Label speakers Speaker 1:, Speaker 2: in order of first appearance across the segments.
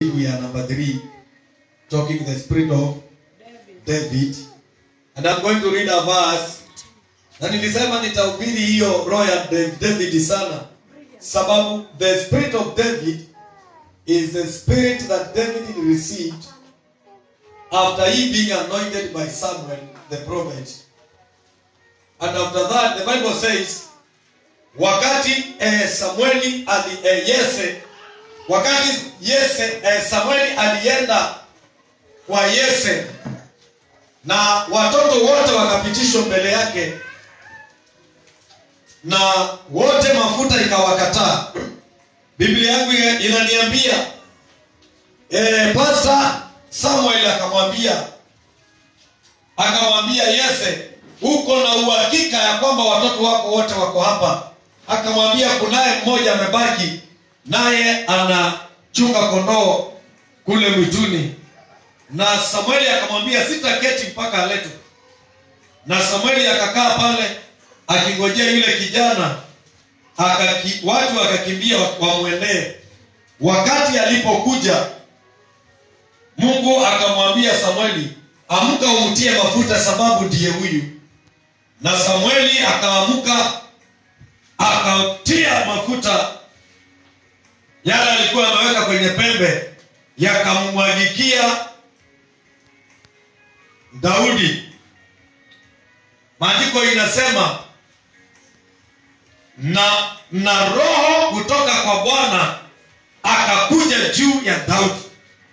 Speaker 1: we are number three, talking the spirit of David. And I'm going to read a verse. Na nilisema nitahubiri hiyo roho ya Da- David sana, sababu the spirit of David is the spirit that David received after he being anointed by Samuel the prophet. And after that the Bible says wakati eh, Samueli ali eh, Yese wakati Yese eh, Samueli alienda kwa Yese na watoto wote wakapitishwa mbele yake na wote mafuta ikawakataa. Biblia yangu ina- inaniambia eh, Pastor Samuel akamwambia akamwambia Yese, uko na uhakika ya kwamba watoto wako wote wako hapa? Akamwambia kunaye mmoja amebaki, naye anachunga kondoo kule mwituni. Na Samueli akamwambia sitaketi mpaka aletwe. Na Samueli akakaa pale akingojea yule kijana akaki, watu wakakimbia wamwendee. Wakati alipokuja Mungu akamwambia Samueli, amka umtie mafuta, sababu ndiye huyu. Na Samueli akaamka akatia mafuta yale alikuwa ameweka kwenye pembe, yakamwagikia Daudi. Maandiko inasema na na roho kutoka kwa Bwana akakuja juu ya Daudi.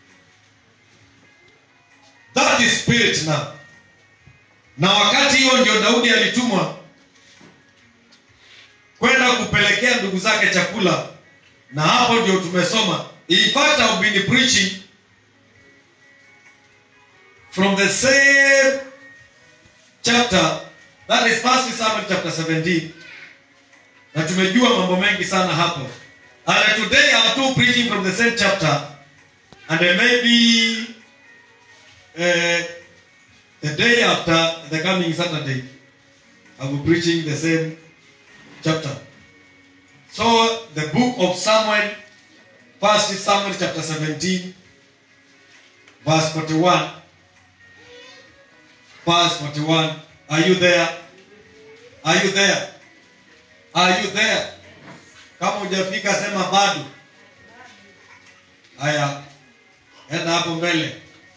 Speaker 1: That is spirit now. Na wakati hiyo ndio Daudi alitumwa kwenda kupelekea ndugu zake chakula, na hapo ndio tumesoma. In fact, I've been preaching from the same chapter that is first Samuel chapter 17 na tumejua mambo mengi sana hapo and today I'm too preaching from the same chapter and then maybe uh, the day after the coming Saturday I'll be preaching the same chapter so the book of Samuel first Samuel chapter 17 verse 41 verse 41 are you there are you there are you there kama hujafika sema bado haya enda hapo mbele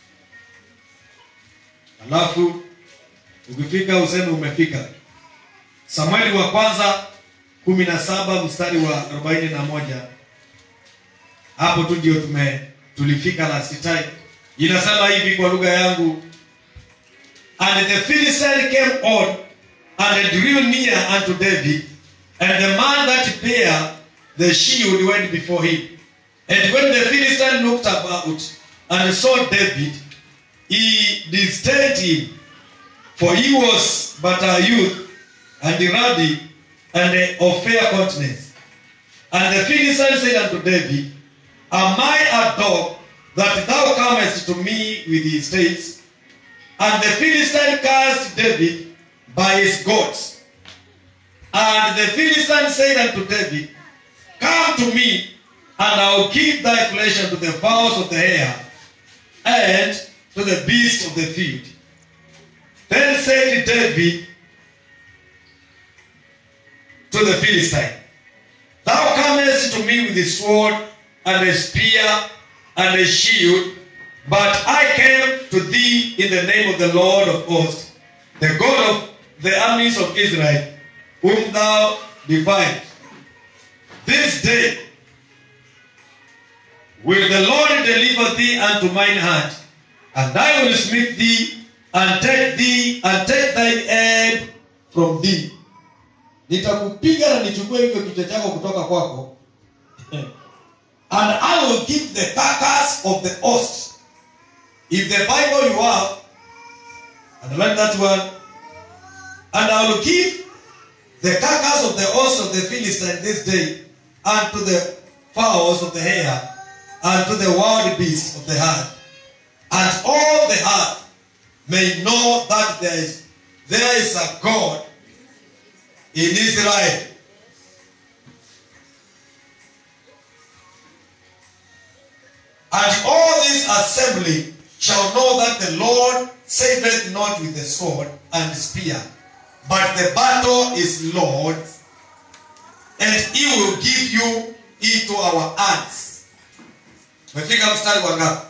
Speaker 1: alafu ukifika useme umefika samueli wa kwanza kumi na saba mstari wa arobaini na moja hapo tu ndio tume tulifika last time inasema hivi kwa lugha yangu and the philistine came on and drew near unto david and the man that bare the shield went before him and when the philistine looked about and saw david he disdained him for he was but a youth and ruddy and of fair countenance and the Philistine said unto David, Am I a dog that thou comest to me with his states? And the Philistine cast David by his goats. And the Philistine said unto David, Come to me, and I will give thy flesh unto the fowls of the air, and to the beasts of the field. Then said David to the Philistine, Thou comest to me with a sword and a spear and a shield, but I came to thee in the name of the Lord of hosts, the God of the armies of Israel, whom thou defied. This day will the Lord deliver thee unto mine hand, and I will smite thee and take thee and take thine head from thee. nitakupiga na nichukue hivyo kichwa chako kutoka kwako and i will give the carcass of the host if the bible you have and learn that one and i will give the carcass of the host of the philistine this day unto the fowls of the air and to the wild beasts of the earth and all the earth may know that there is there is a god in Israel. And all this assembly shall know that the Lord saveth not with the sword and spear, but the battle is Lord's, and he will give you into our hands. Umefika mstari wa ngapi?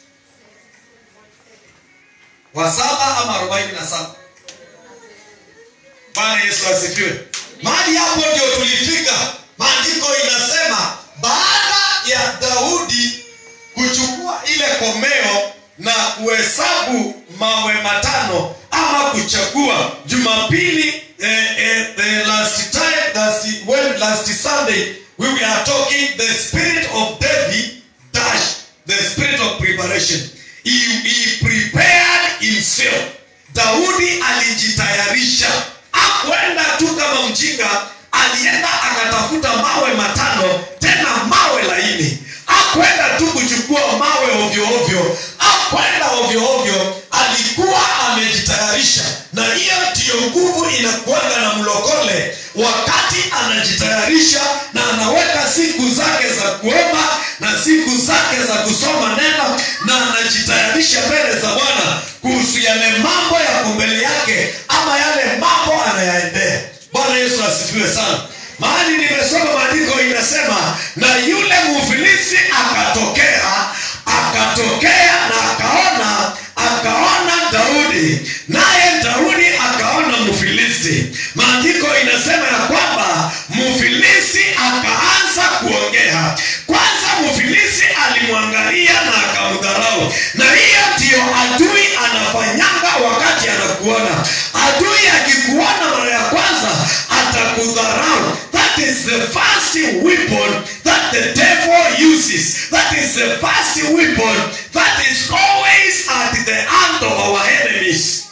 Speaker 1: Wa saba ama arobaini na saba? Bwana Yesu asifiwe. Mahali hapo ndio tulifika. Maandiko inasema baada ya Daudi kuchukua ile komeo na kuhesabu mawe matano ama kuchagua Jumapili eh, eh, the last time last, when last Sunday we were talking the spirit of David dash the spirit of preparation he, he prepared himself Daudi alijitayarisha akwenda tu kama mjinga alienda akatafuta mawe matano tena mawe laini akwenda tu kuchukua mawe ovyo ovyo akwenda ovyo ovyo alikuwa amejitayarisha na hiyo ndiyo nguvu inakuanga na mlokole wakati anajitayarisha na anaweka siku zake za kuomba na siku zake za kusoma neno na anajitayarisha mbele za bwana kuhusu yale mambo yako mbele yake ama yale mambo anayaendea bwana yesu asifiwe sana mahali nimesoma maandiko inasema na yule mufilisi akatokea akatokea na akaona akaona daudi naye daudi akaona mfilisti maandiko inasema ya kwamba mfilisti akaanza kuongea kwanza mfilisti alimwangalia na akamdharau na hiyo ndiyo adui anafanyanga wakati anakuona adui akikuona mara ya kwanza atakudharau that is the first weapon that the devil uses that is the first weapon that is always at the hand of our enemies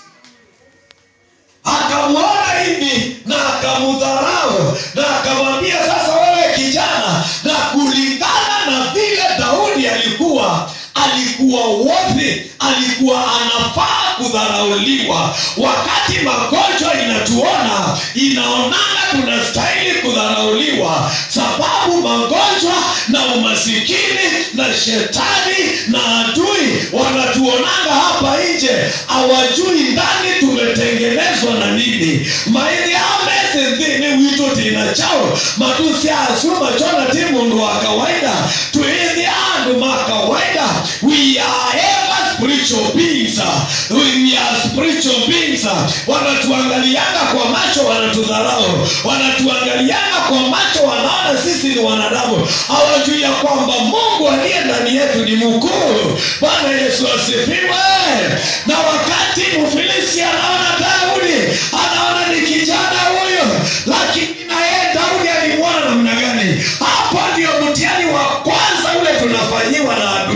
Speaker 1: akamwona hivi na akamudharau na akamwambia sasa wewe kijana na kulingana na vile daudi alikuwa alikuwa wote alikuwa anafaa kudharauliwa wakati magonjwa inatuona inaonana tunastahili kudharauliwa sababu magonjwa na umasikini na shetani na adui wanatuonanga hapa nje hawajui ndani tumetengenezwa na nini maili amesethini wito tina chao matusi asuma chona ti mundu wa kawaida tuithi andu ma kawaida we are ever spiritual beings we are spiritual beings wanatuangalianga kwa macho wanatudharau wanatuangalianga kwa macho wanaona sisi ni wanadamu hawajui ya kwamba mungu aliye ndani yetu ni mkuu bwana yesu asifiwe na wakati mfilisi anaona daudi anaona ni kijana huyo lakini na yeye daudi alimwona namna gani hapo ndio mtihani wa kwanza ule tunafanyiwa na adui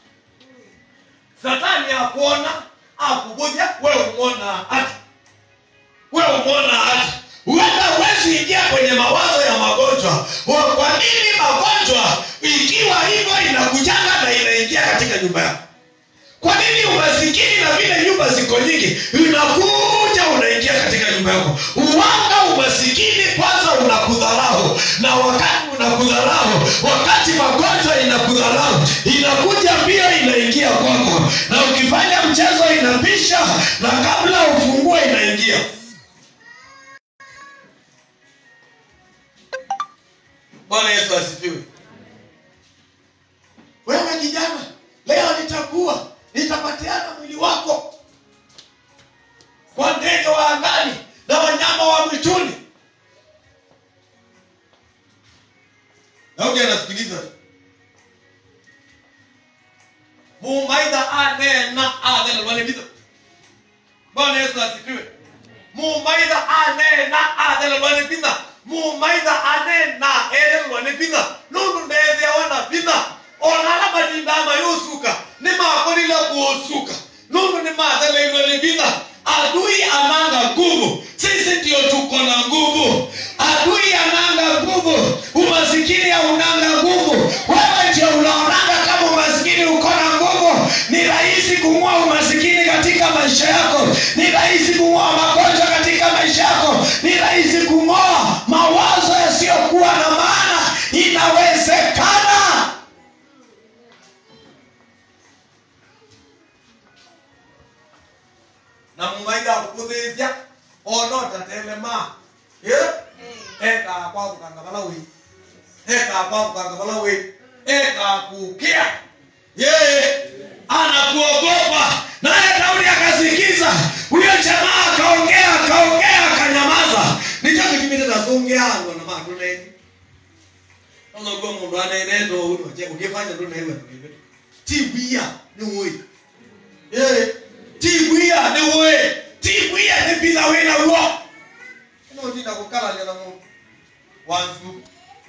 Speaker 1: satani akuona akubuja wewe umwona hata wewe umwona hata huenda huwezi ingia kwenye mawazo ya magonjwa Wa- kwa nini magonjwa ikiwa hivyo inakujanga na inaingia katika nyumba yako kwa nini umasikini na vile nyumba ziko nyingi inakuja unaingia katika nyumba yako uwanga umasikini kwanza unakudharau na wakati unakudharau wakati magonjwa inakudharau inakuja mbio inaingia kwako na ukifanya mchezo inapisha na kabla ufungue inaingia bwana yesu asifiwe wewe kijana leo nitakuwa nitapatiana mwili wako kwa ndege wa angani na wanyama wa mwituni daudi anasikiliza tu mumaitha anena athelelwanivitha bwana yesu asifiwe mumaitha anena athelelwanivitha mumaitha anena ethelelwanivitha nundu ndethiawana vitha onala matindama yusuka nimakorile kuusuka nundu nimatheleilwe ni vitha adui ananga nguvu sisi ndio tuko na nguvu adui ananga nguvu umasikini haunanga nguvu wewe ndio unaonanga kama umasikini uko na nguvu ni rahisi kung'oa umasikini katika maisha yako ni rahisi kung'oa magonjwa katika maisha yako ni rahisi kung'oa mawazo yasiyokuwa na maana inawezekana na mumaitha akukuthĩcia ona ũtatelema ĩ ekaa kwagũkanga vala wĩ ekaa kwagũkanga vala wĩ ekaa kukia yeye anakuogopa naye daudi akasikiza huyo jamaa akaongea akaongea akanyamaza nichakikimitetasongeanwa na vandu neni onoguo mundu anenendo uno je ukifanya ndo naiwe nduive tigwia ni woi eh tigwia ni woi tigwia ni bila wina wo no ndinda kukalania na mundu wanzu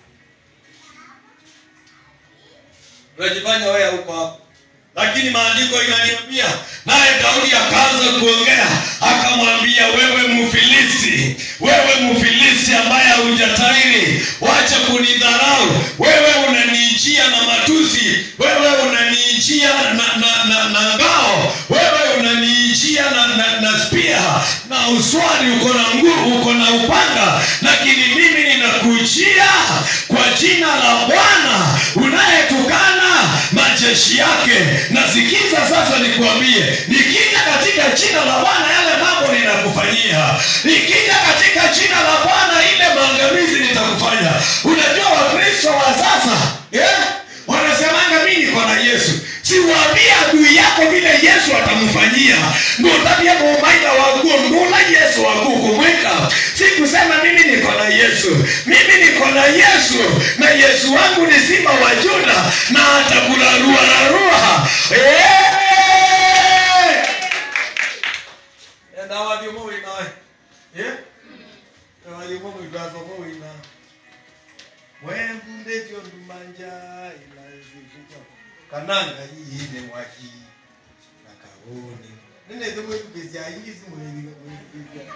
Speaker 1: unajifanya wewe huko hapo lakini maandiko inaniambia naye daudi akaanza kuongea akamwambia wewe mfilisti wewe mfilisti ambaye haujatairi wacha kunidharau wewe unaniijia na matusi wewe unaniijia na, na, na, na ngao wewe unaniijia na, na, na spia na uswari uko na nguvu uko na upanga lakini mimi ninakujia kwa jina la bwana unayetukana majeshi yake nasikiza sasa nikuambie nikija katika jina la bwana yale mambo ninakufanyia nikija katika jina la bwana ile maangamizi nitakufanya unajua wakristo wa sasa yeah? wanasemanga mi niko na yesu siwaambie adui yako vile yesu atamfanyia ndotabia mumaida waguo ndula yesu wakukumwika sikusema mimi niko na yesu mimi niko na yesu na yesu wangu ni simba wa juda na atakularuararua mwembundetyo ndumanja ilazivuka kananga yiyine mwaki nakawoni nineze mwekugezya ingizi mwekugezya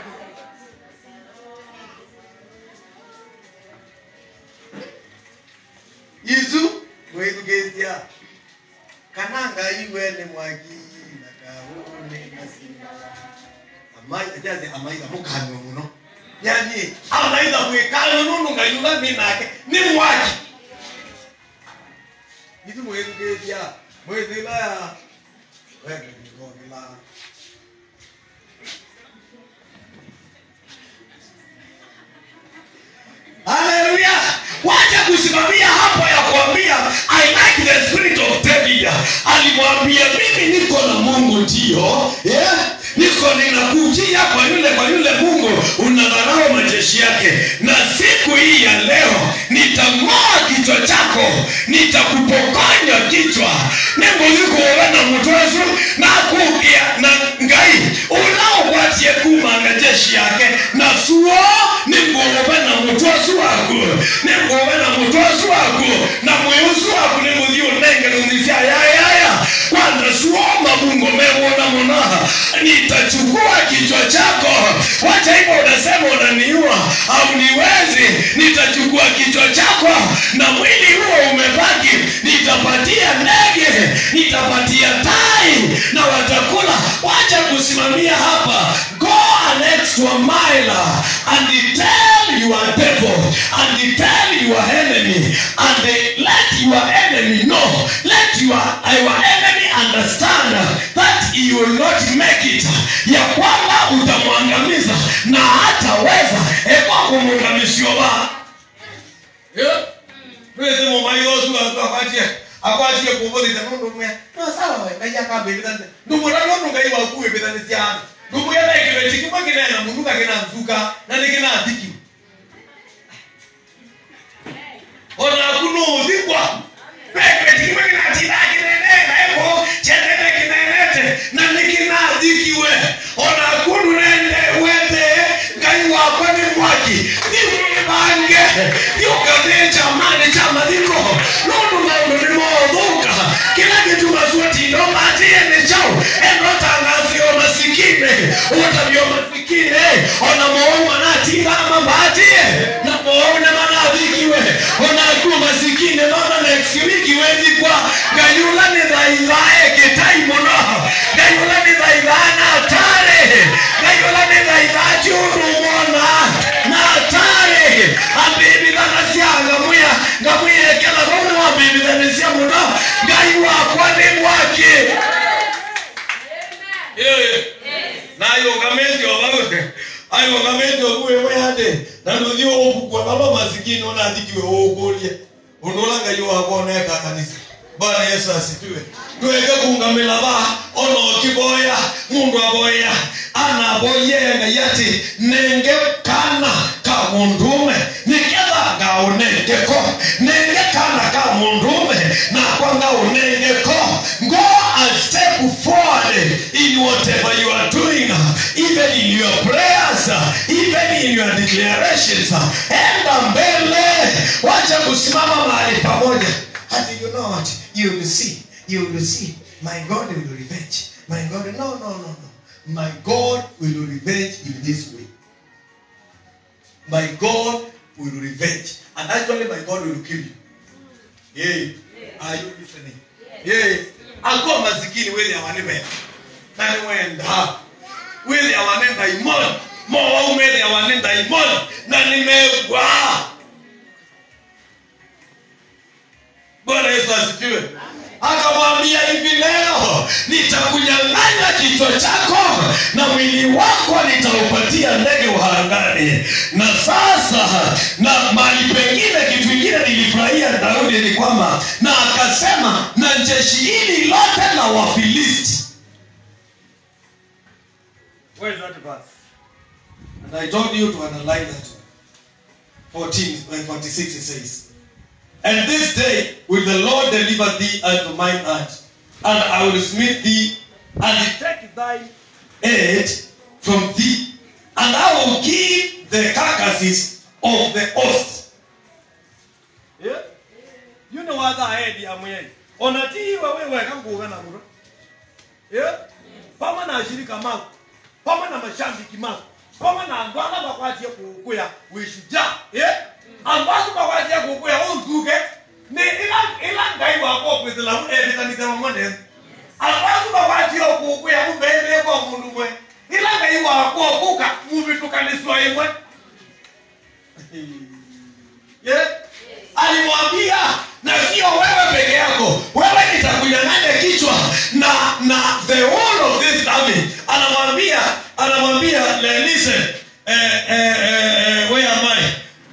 Speaker 1: izu mwekugezya kananga iwene mwaki nakawoni nasinga amajaze amaitha mukanywa muno yani amaitha mwikalo nunu ngayuga minake ni mwaki ithi mwithugithia mwithila wendenigogila haleluya wacha kusimamia hapo ya kuambia i like the spirit of david alimwambia mimi niko na mungu ndio yeah? niko ninakujia kwa yule kwa yule mungu unadharau majeshi yake na siku hii ya leo nitang'oa kichwa chako nitakupokonya kichwa nembulikuowe na mutwesu na kukia na ngai unaokwatie kumanga jeshi yake na suo nimbuowe na mutwesu waku nimbuowe na mutwesu waku na mwiusu waku nimuthie unenge numisia yayaya kwanza suoma mungu mewona munaha nitachukua kichwa chako wacha hivyo unasema unaniua au niwezi nitachukua kichwa chako na mwili huo umebaki nitapatia ndege nitapatia tai na watakula wacha kusimamia hapa go an extra mile and tell your devil and tell your enemy and let your enemy know let your, your enemy understand that he will not make it ya kwamba utamwangamiza na hataweza ekwa kumwangamishiova twese mumaiosu akwatie akwatie kuvuthisa nundu mwe no sawa we ngai akambivithanise ndumura nundu ngai waku wivithanisiana ndumugetha ikiveti kimwe kinena munuka kina nzuka na ni kina thiki onaku nuthikwa peketi kimwe kinatitha kinenena eko chetete kinenete na ni kinathikiwe onaku nunende wete ngai wakwa ni mwaki thiwibange thiukathi chamani cha mathiko nundu maundu ni mothuka kila kitu masuatindo matie ni chau enotangasio masikine utavyo masikine ona moou anatingama matie na moou ne manathikiwe onaku masikine nona next week wethikwa ngayula ni thaithae kitai muno ngayula ni thaithaa na atare ngayula ni thaithaa ciundu mona na atare ambibithana cia ngamuya ngamuyekela thoni wambibithanisia muno ngai wakwa ni mwaki Yeah. aiwakamete okuwewe ande nanuthiwe ũbukwa baba masikini onathikiwe ũkũrie ũndũ ũla ngai wakoneka kanisa bwana yesu asifiwe tweke kungamila ba ona ũkiboya mundu aboya anaboyee ngai ati nenge kana ka mundume niketha ngaunengeko nenge kana ka mundume nakwa ngaunengeko go and step forward in whatever you are doing even in your prayers even in your declarations enda mbele wacha kusimama mahali pamoja hati you know what you will see you will see my god will revenge my god no no no no my god will revenge in this way my god will revenge and actually my god will kill you yeah. are you listening yeah. akuwa masikini wele awanebe nani wenda wele awanenda imoni mowaume awanenda imoni na nimegwa bwana yesu asifiwe akamwambia hivi leo nitakunyang'anya kichwa chako na mwili wako nitaupatia ndege wa angani na sasa na mahali pengine kitu ingine nilifurahia daudi ni kwamba na akasema na jeshi hili lote la wafilisti Where is that verse? And I told you to underline that one. 14, uh, 46 it says, And this day will the Lord deliver thee unto mine hand, and I will smite thee, and take thy head from thee, and I will give the carcasses of the host. Yeah? You know what I head ya mwenyewe. Onatiwa wewe kanguga na muro. Yeah? Pama na shirika mako. Pama na mashambiki mako. Pama na andwala bakwatie kukuya wishuja. Yeah? Ambazo bakwatie kukuya unzuke. Ni ila ila ngai wako kwizila mu ebikanisa mamone. Ambazo bakwatie kukuya mbele kwa mundu mwe. Ila ngai wako kuka mubitukaniswa imwe. Yeah? alimwambia na sio wewe peke yako wewe nitakunyang'anya kichwa na na the whole of this army anamwambia anamwambia le- listen eh, eh, eh, eh, where am I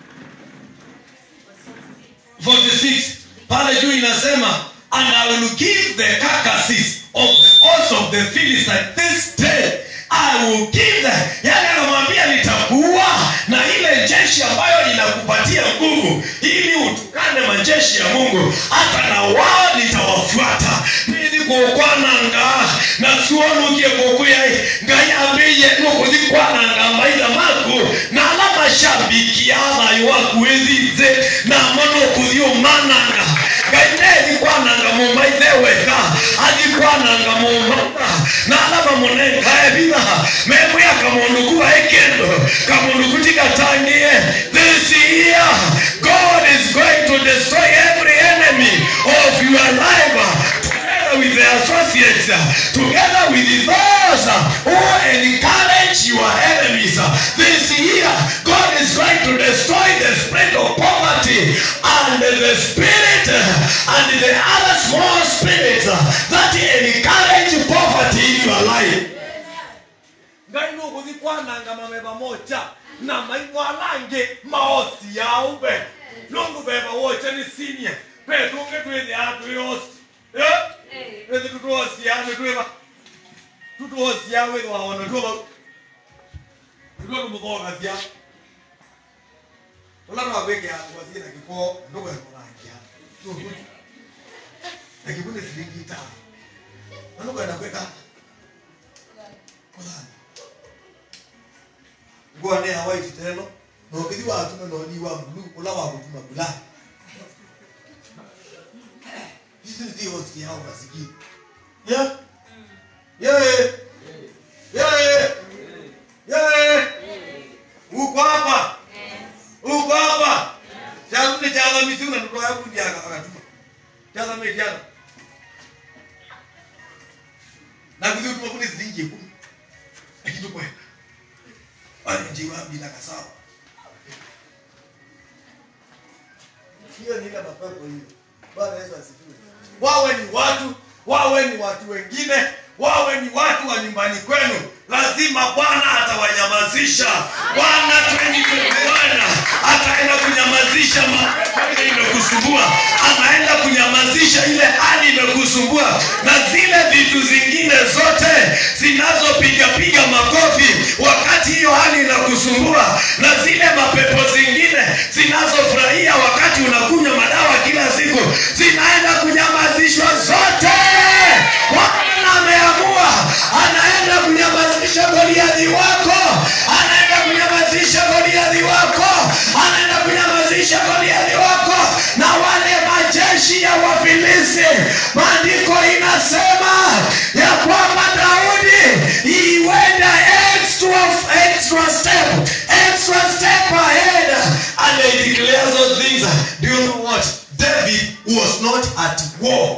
Speaker 1: 46 pale juu inasema and I will give the carcasses of the host of the Philistines this day I will give them yani anamwambia nitakuwa na ile jeshi ambayo inakupatia nguvu ili utukane majeshi ya Mungu hata na wao nitawafuata nili kukwananga na suonukie kukuya ngai ambiye nukuzikwananga maitha maku na ala mashabiki athayo waku withize na mono kuthiumananga ngai nethikwananga mumaithe wega athikwananga mumata na ala mamunenga ebitha memwia kamundu kuba ekendo kamundu kutikatangie this year god is going to destroy every enemy of your life together with the associates, together with those who encourage your enemies. This year, God is going to destroy the spirit of poverty and the spirit and the other small spirits that encourage poverty in your life. ngai nuguthi kwananga mameba moja na maimwalange maosi yaumbe nundu beba woche ni sinie petunge twithia twiyosi ethi tutuosiane twiva tutuosia withwa ona tuva nituo tumuthogasia ula twagwikea ngwasie na giko ndukwemũrangia na giko nĩ ciringi itano na ndukwenda gwĩka kũthana nguo nĩ ya white teno na ũkĩthi watuma na ũnyi wa blue ũla wa gũtuma black hizi ndio hosti yao masikini yeah yeah yeah yeah uko hapa uko hapa changu ni chaza misiu na ndoto yangu ndio akatuma chaza metiana na kuzi utuma kuni zilingi kumi lakini kwa wale njiwa bila kasawa hiyo ni ile mapepo hiyo bwana yesu asifiwe wawe ni watu wawe ni watu wengine wawe ni watu wa nyumbani kwenu lazima bwana atawanyamazisha bwana 2021 ataenda kunyamazisha mapepo ile imekusumbua anaenda kunyamazisha ile hali imekusumbua na zile vitu zingine zote zinazopigapiga makofi wakati hiyo hali inakusumbua na zile mapepo zingine zinazofurahia wakati unakunywa madawa kila siku zinaenda kunyamazishwa zote bwana ameamua anaenda kunyamazisha goliadhi wako anaenda kunyamazisha goliadhi wako anaenda kunyamazisha goliadhi wako na wale majeshi ya wafilisti maandiko inasema ya kwamba daudi he went a extra, extra step extra step ahead and they declare those things do you know what david was not at war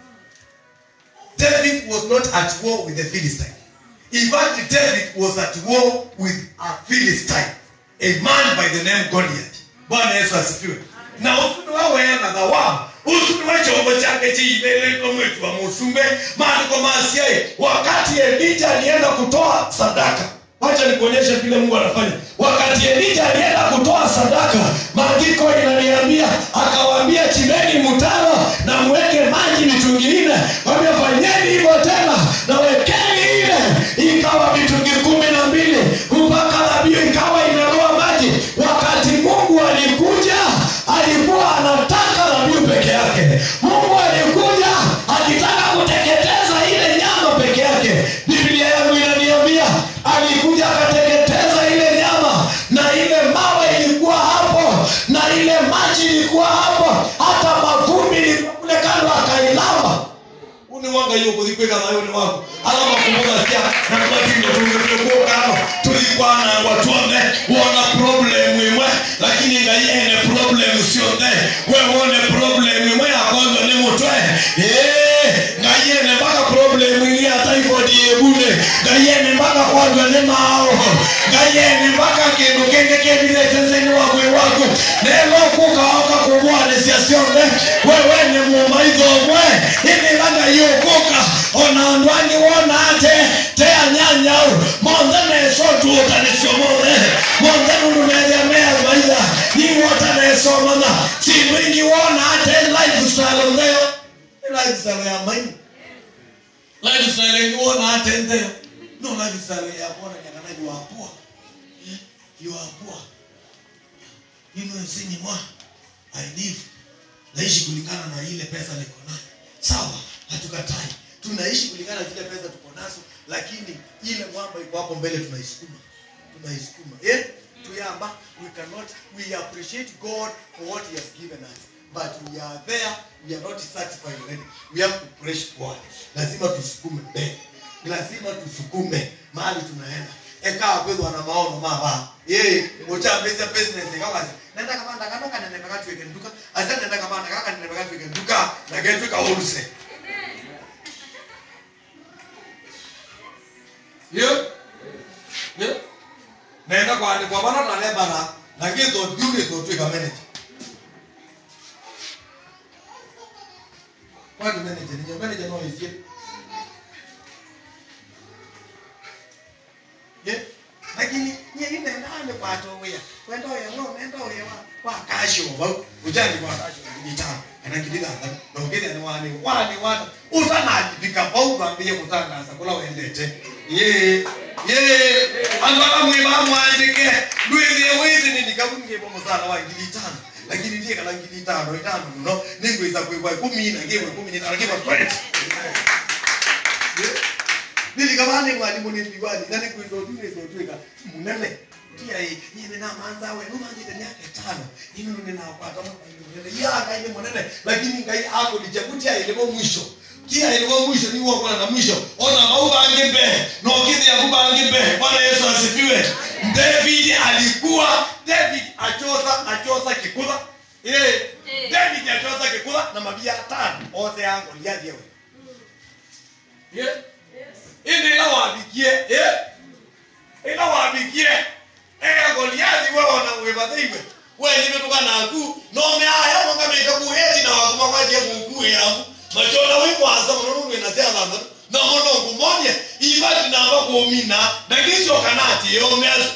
Speaker 1: David was not at war with the Philistine. In fact, David was at war with a Philistine, a man by the name Goliath. Bwana Yesu asifiwe. Na usuni wawena thawabu usuni wa chombo chake chiimeleko mwetu wa musumbe maandiko masiaye wakati Elija alienda kutoa sadaka wacha nikuonyeshe vile mungu anafanya wakati elija alienda kutoa sadaka maandiko inaniambia akawaambia chimbeni mtaro na mweke maji mitungi nne wambia fanyeni hivyo tena na wekeni ile ikawa mitungi kumi na mbili mpaka dhabihu ikawa imeloa maji wakati mungu alikuja alikuwa anataka dhabihu peke yake mungu alikuja akitaka kuteketeza ile nyama peke yake biblia yangu inaniambia alikuja akateketeza ile nyama na ile mawe ilikuwa hapo na ile maji ilikuwa hapo hata mavumbi ilikuwa kule kando akailamba uniwanga hiyo kuthikwika nayo ni wako alama kumbuka sia na kumatinga tungekuwa kano tulikuwa na watuone wona problem imwe lakini ngai ene problem sio the we wone problem imwe akondo ni mutwe eh ngai ene mpaka problem ingi ya typhoid yebune ngai ene mpaka kwandwa ni mao ngai ene mpaka kindu kingi kibile tenzeni wakwe waku nelo kukaoka kumwane cia ciothe wewe ni mumaitho mwe inilaga yukuka ona ndwani wona ate tea nyanyau monthe nesotuuka nicio mothe monthe nunumethia mea maitha niwota nesomana sindu ingi wona ate lifestyle ntheo ni lifestyle ya maini lifestyle ingi wona ate ntheo no lifestyle ya kuona nyakana yuapua yuapua ino nsini mwa I live naishi kulingana na ile pesa niko nayo sawa hatukatai tunaishi kulingana na zile pesa tuko nazo lakini ile mwamba iko hapo mbele tunaisukuma tunaisukuma yeah? tuyamba we cannot we appreciate god for what he has given us but we are there we are not satisfied already we have to press forward lazima tusukume mbele lazima tusukume mahali tunaenda eka kwethwa na maono maba ye uchambisa business kama nenda kama ndakano kana nenda katweke nduka asa nenda kama ndakaka nenda katweke nduka na ketweka wholesale yo yo nenda kwa ni kwa bana na lebara na githo ndiure to tweka manager kwa ni manager ni manager no isie ye lakini nye ine nane kwato wea kwenda wea ngo nenda wea wa kwa kasho ba ujani kwa kasho ni tano anangilila anda na ungeli ni wani wani wani utana bika bau bambie kutangaza kula wendete ye ye andala mwiba mwandike ndwele wezi ni nikabunge bomo sana wa ngili tano lakini ndiye kana ngili tano itano no ningo iza kwa kwa 10 na ngewe 10 ni tarakiba 20 nilikabane mwalimu nipigwani nani kuizotule izotweka munene tia hii nyine na manza we numa nyine yake tano nini nini na kwata munene yaka ile munene lakini ngai ako lichakutia ile mo mwisho kia ile mo mwisho ni wako na mwisho ona mauba angembe no kidi ya kuba angembe bwana Yesu asifiwe David alikuwa David achosa achosa kikula eh David achosa kikula na mabia tano ose yangu liadiewe yeah indi ila wabikie eh ila wabikie eh goliathi wewe na webathiwe wewe ni mtu kana ku no me aya monga me ka buheti na wakuma kwa je mungu yangu machona wi kwa sa mono nwe na sia na na mono ku
Speaker 2: kumonye ibati namba kuumina ndagisio kanati yomeazo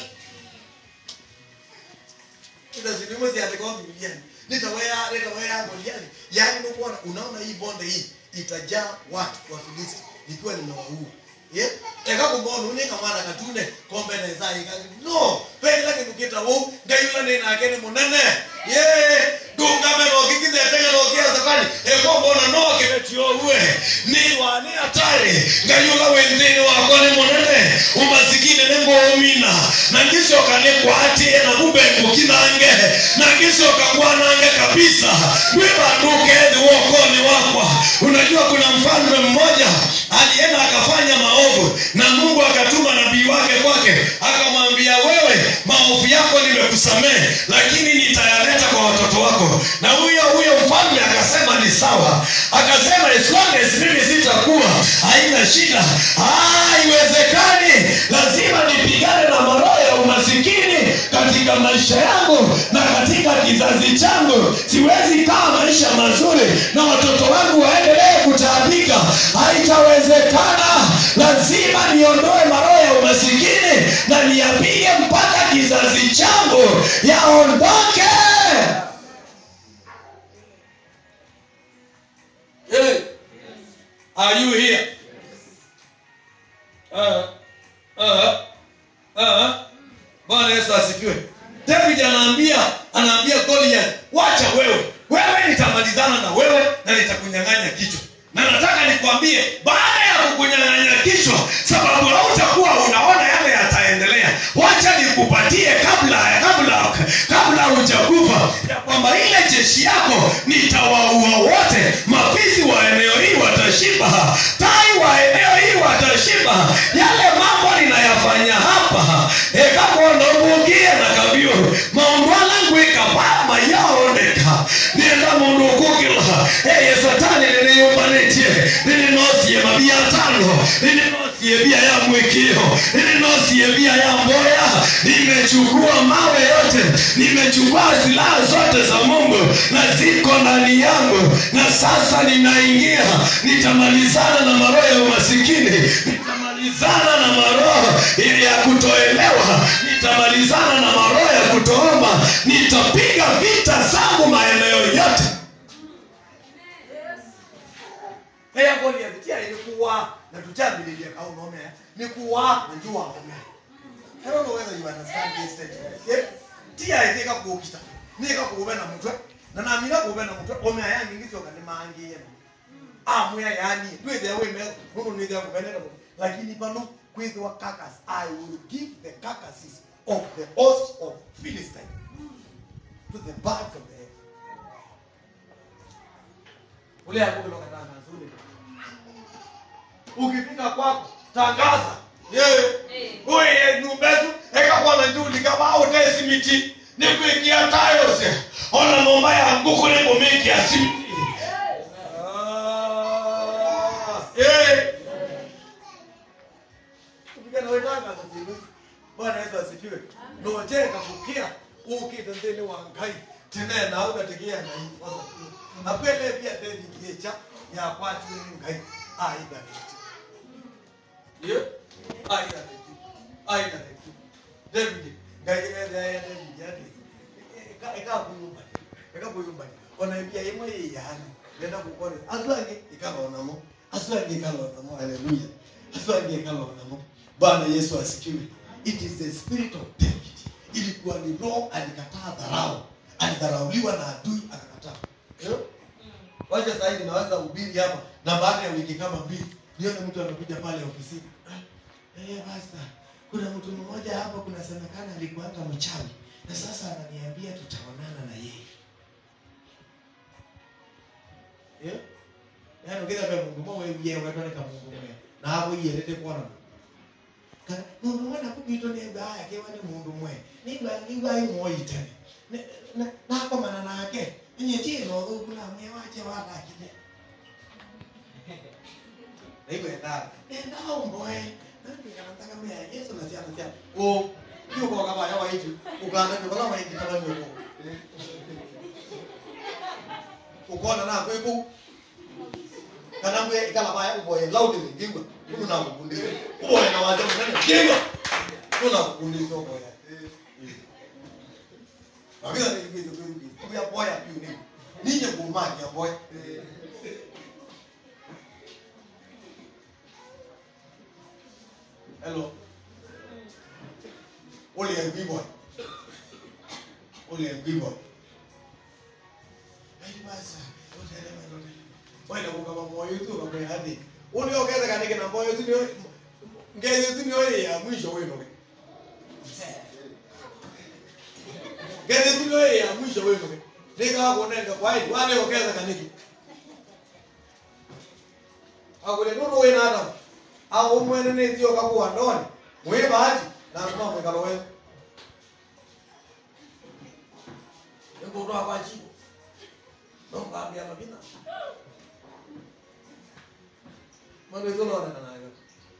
Speaker 3: utazilimuzi atakao Biblia nitawea nitawea Goliathi yani ndio kuona unaona hii bonde hii itajaa watu wa Filisti ikiwa nimewaua yeah eka kumbona unika mwana katune kombe na zai no pele ke dukita wo ngayula ne na kene munene yeah dunga me no kikide tege no kia sakani e kombona no ke betio uwe ni wani atari ngayula wendeni wako ni munene umasikini ne ngomina na ngisho kane kwati na kumbe ngukinange na ngisho kakwanange kabisa we banduke ni wokoni wakwa unajua kuna mfalme mmoja alienda akafanya maovu na mungu akatuma nabii wake kwake akamwambia wewe maovu yako nimekusamehe lakini nitayaleta kwa watoto wako na huyo huyo mfalme akasema ni sawa akasema as long as mimi sitakuwa haina shida haiwezekani lazima nipigane na maroho ya umasikini katika maisha yangu na katika kizazi changu siwezi kaa maisha mazuri na watoto wangu waendelee kutaabika haitawezekana lazima niondoe maroho ya umasikini na niambie mpaka kizazi changu yaondoke
Speaker 1: Hey, are you here? Uh, uh, uh. Bwana Yesu asifiwe. David anaambia anaambia Goliath, wacha wewe, wewe nitamalizana na wewe na nitakunyang'anya kichwa. Na nataka nikwambie, baada ya kukunyang'anya kichwa, sababu hautakuwa unaona yale yataendelea, wacha nikupatie kabla kabla kabla hujakufa ya kwamba ile jeshi yako nitawaua wote. Mafisi wa eneo hii watashiba, tai wa eneo hii watashiba. Yale mambo ninayafanya hapa ekakonomugie na kabio maundu alangwika bama yaoneka nienda mundu ukukila eye satani niliyumbanĩtie nilinosie mabia tano nilinosie bia ya mwikio nilinosie bia ya mboya nimechukua mawe yote nimechukua silaha zote za mungu na ziko ndani yangu na sasa ninaingia nitamalizana na maroho ya umasikini nitamalizana na maroho ya kutoelewa nitamalizana na maroho ya kutoomba nitapiga vita zangu maeneo yote
Speaker 3: Eya Goliath tia ni kuwa na tutabililia kau nome ni kuwa na jua nome I don't know whether you understand this statement. Yeah? Tia ithika kuukita. Nika kuube na mutwe. Na namina kuube na mutwe. Ome aya ngingizo kani mangi yenu. Amwe yani. Twithe we me. Mungu ni thia kubenera. Lakini pano kwithwa carcass. I will give the carcasses of the host of Philistine to the birds of the air. Ule hapo kutoka tanga nzuri. Ukifika kwako tangaza. Yeye. Oye numbezu ekakwana njuli kama ute simiti nikwikia tayose ona momba ya nguku ne bomeki ya simiti. Ah. Eh. Kupigana wewe tangaza sisi. Bwana Yesu asifiwe. Noje kakukia ukite ndeni wa ngai. Tena na ukategia na hii sasa. Apele pia David yecha ya kwatu ni ngai. Ah ida. Yeah. Aida tetu. Aida tetu. David. Ngai eda ya David yake. Eka eka kuyumba. Eka kuyumba. Ona pia yemwe yani. Nenda kukore. Aswange ikala onamo. Aswange ikala onamo. Hallelujah. Aswange ikala onamo. Bwana Yesu asikiwe. It is the spirit of David. Ilikuwa ni roho alikataa dharau. Alidharauliwa na adui akakataa. Eh? Wacha sasa hivi naweza ubiri hapa na baada ya wiki kama mbili nione mtu anakuja pale ofisini. Eh, basta. Kuna mtu mmoja hapa kunasemekana alikuanga mchawi na sasa ananiambia tutaonana na yeye. Eh? Yaani ungeza kwa Mungu mwe yeye unataka kama Mungu mwe. Na hapo yeye lete kuona. Kana mundu mwana kubito ne baya ke wani mundu mwe. Ni ba ni ba yi mo yitane. Ne na na kwa mana nake. Nye tie no do kuna mwe wache wala kide. Naibu enda. Enda omboe. Nani kana nataka mwe Yesu na sia na sia. O hiyo kwa kama yawa hitu. Ukaanza kwa kama hitu kama hiyo. Ukona na kwepo. kana mbwe ikala baya uboye loudly ngingwa kuna kukundisa uboye na waje mnene ngingwa kuna kukundisa uboye Akila ni kitu kingi. Kwa boya piu ni. Ninye kumaki ya boya. Hello. Ole ya bibo. Ole ya bibo. Ai basa. Ole ya ole. Bwana kwa kama moyo tu kwa hadi. Ole ongeza kanike na moyo tu ni ngeze tu ni ole ya mwisho wewe. Ngeze tu ni ole ya mwisho wewe. Nika hapo nenda kwa hadi. Wale ongeza kanike. Akule nuru wewe na Adam. Au mwene ne tio kakuwa ndoni. Mwe bahati na tuma mwe kalowe. Ndio ndo hapa jibu. Ndio kaambia mabina. Mano hizo naona na nayo.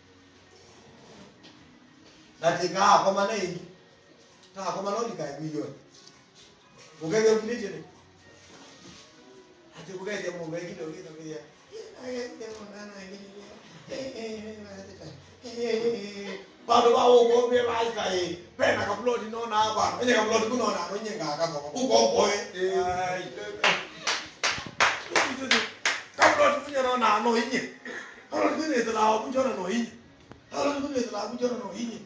Speaker 3: Natika kwa maana hii. Ta kwa maana ni kai milioni. Ugege mlije ni. Ati ugege mu ugege ndio kitu kia. Bado ba ugo be ba kai. Pena ka plot no na ba. Enye ka plot kuno na no nyenga ka ko. Ugo boy. Ai. Ka plot kuno no na no inye. Ka plot kuno se la ku jona no inye. Ka plot kuno se la ku jona no inye.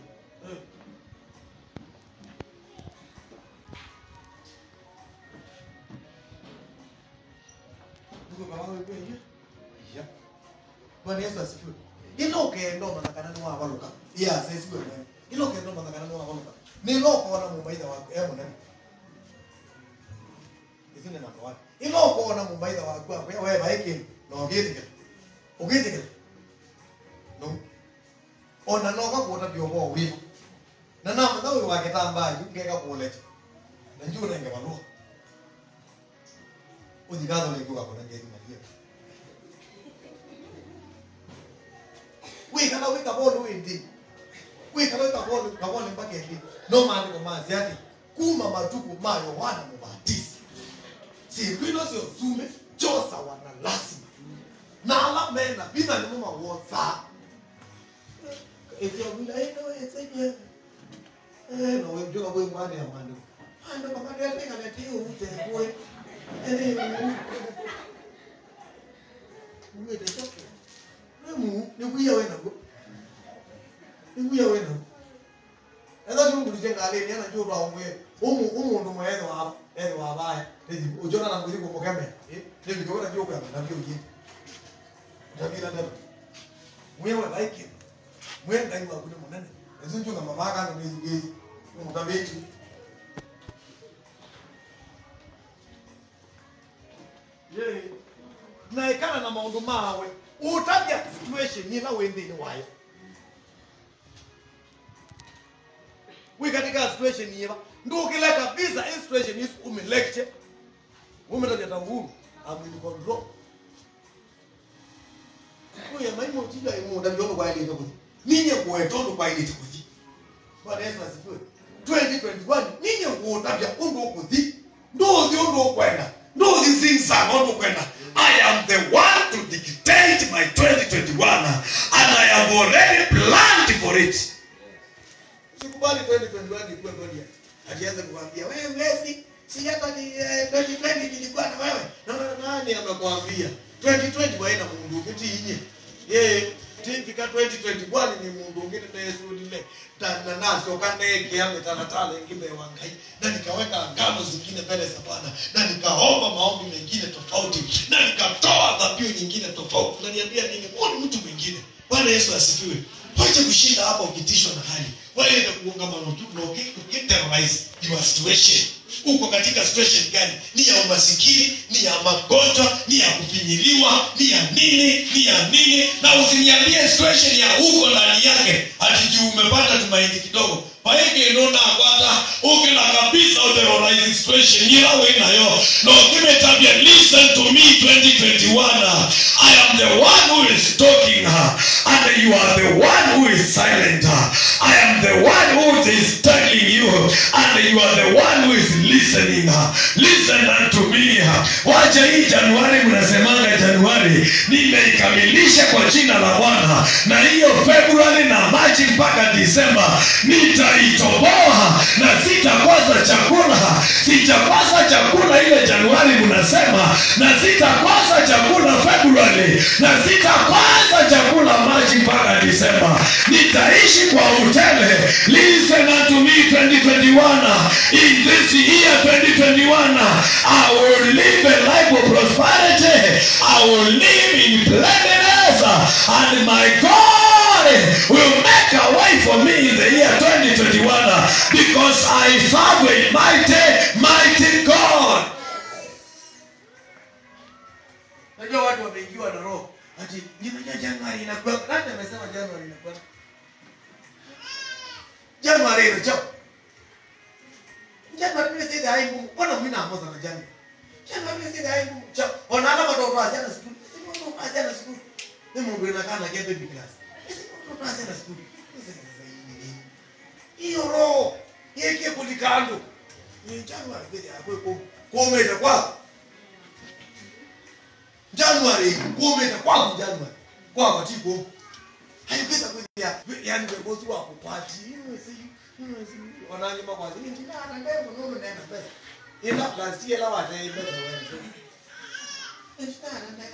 Speaker 3: Ugo ba wa be inye. Ya. Bwana Yesu asifiwe. Ilo kendo manakana ni wa baluka. Iya sisi wewe. Ilo kendo manakana ni wa baluka. Ni lo kuona mumaida wako emo nani? Isine na kwa. Ilo kuona mumaida wako wewe wewe baiki no gitike. Ugitike. No. Ona no ka kuota biobo wivu. Na na mna wewe wakitamba ngeka kuleta. Na njoo nenge balua. Udigazo ni kuka kuna ngezi malia. wikala wikabona uwindi wikala wikabona ukabona mpaka endi no maandiko mazi ati kuma matuku ma yohana mubatizi sirwino siosume josa wana lasima nala mena bina ni muma woza ekyawila eno esenye eno wemjoka bwe mwana ya mwando mwando kamande yatenga netiyo utekwe uwete choke nemu nikuya wena go nikuya wena enda ndungulije ngale ni ana njuro aumwe umu umundu mwene wa ene wa baya ndi ujona na nguli ko kame eh ndi bigora ndio kwa na ndio uji ndabira ndaba mwewe like mwewe ndai wa kuni munene ezinju na mama kana ndi zuge umukabechi ye na ikana na maundu mawe utabia situation nyina wendini wayo wi katika situation yiva ndukile kabisa hii situation is umelecture umetajata uhuru amwili control kuya maimo tija imu ndabyono kwa ile kuti ninye kuwetondo kwa ile kuti bwana Yesu asifiwe 2021 ninye kuotabia undu okuthi ndothi undu okwenda ndothi zinsa undu okwenda I am the one to dictate my 2021 and I have already planned for it. Sikubali 2021 ikuwe ngoja. Akianza kukwambia wewe mlezi, si hata ni eh, 2020 nilikuwa na wewe. Na na nani amekwambia? 2020 waenda mundu ukiti inye. Yeye tifika 2021 ni mundu ungine nesulile tana nazo kanege yangu tana tala ingine wangai na nikaweka ngano zingine mbele za Bwana na nikaomba maombi mengine tofauti na nikatoa dhabihu nyingine tofauti. Unaniambia nini? Huyu ni mtu mwingine. Bwana Yesu asifiwe. Wache kushinda hapa ukitishwa na hali. Wewe kuunga mano tu na ukiterrorize your situation. Uko katika situation gani? Ni ya umasikini, ni ya magonjwa, ni ya kufinyiliwa, ni ya nini, ni ya nini? Na usiniambie situation ya huko ndani yake ati juu umepata tumaini kidogo. Paike nona kwata ukila kabisa uterrorize situation yawe nayo. No give tabia listen to me 2021. I am the one who is talking and you are the one who is silent. I am the one who is
Speaker 2: is telling you and you are the one who is listening listen unto me wacha hii januari mnasemanga januari nimeikamilisha kwa jina la bwana na hiyo februari na machi mpaka disemba nitaitoboa na sitakosa chakula sitakosa chakula ile januari mnasema na sitakosa chakula februari na sitakosa chakula machi mpaka disemba nitaishi kwa utele listen unto me 2021 in this year 2021 i will live a life of prosperity i will live in cleanliness and my god will make a way for me in the year 2021 because i serve a mighty mighty god
Speaker 3: Najua watu wameingiwa na roho. Ati ninajua Januari inakuwa. Nani amesema Januari inakuwa? Januari inacho. Januari ni sisi hai Mungu. Mbona mimi naamua sana Januari? Januari ni sisi hai Mungu. Cha, ona kama watoto wa jana siku. Sisi watoto wa jana siku. Ni Mungu inakaa na kete baby class. Sisi watoto wa jana siku. Sisi sasa hii ni nini? Hiyo roho yeke kulikando. Ni Januari bidi akwe kwa kometa kwako. January kuometa kwangu January kwa wakati kwa haipesa kwenda yani kwa bosi wako party you see you see wanangi makwazi ni ndio na ndio nono na na pesa ila last year la wata pesa wewe ndio na ndio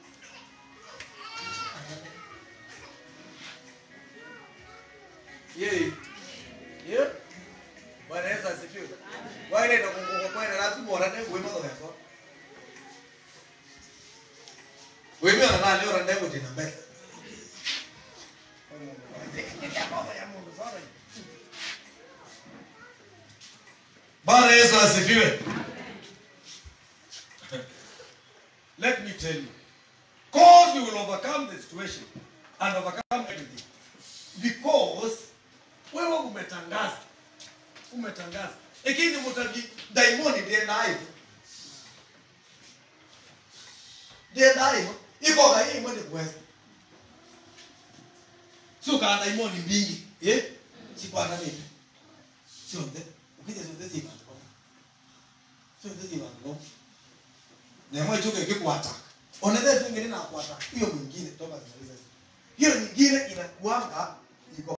Speaker 3: yeye yeye Bwana Yesu asifiwe. Wale ndio kwa kwa lazima wana ndio wewe mwanzo yako. Wewe unaona leo randa yako tena mbele.
Speaker 1: bwana yesu asifiwe let me tell you cause we will overcome the situation and overcome everything
Speaker 3: because wewe umetangaza umetangaza lakini mtaji daimoni ndiye nayo ndiye nayo iko ga hii mwende kuweza sio kana daimoni mbingi eh si kwa nani sio nde ukija sio ndezi kwa sio ndezi kwa no na mwe chuke kikwata onede zingine na kwata hiyo mwingine toka zinaweza hiyo nyingine inakuanga iko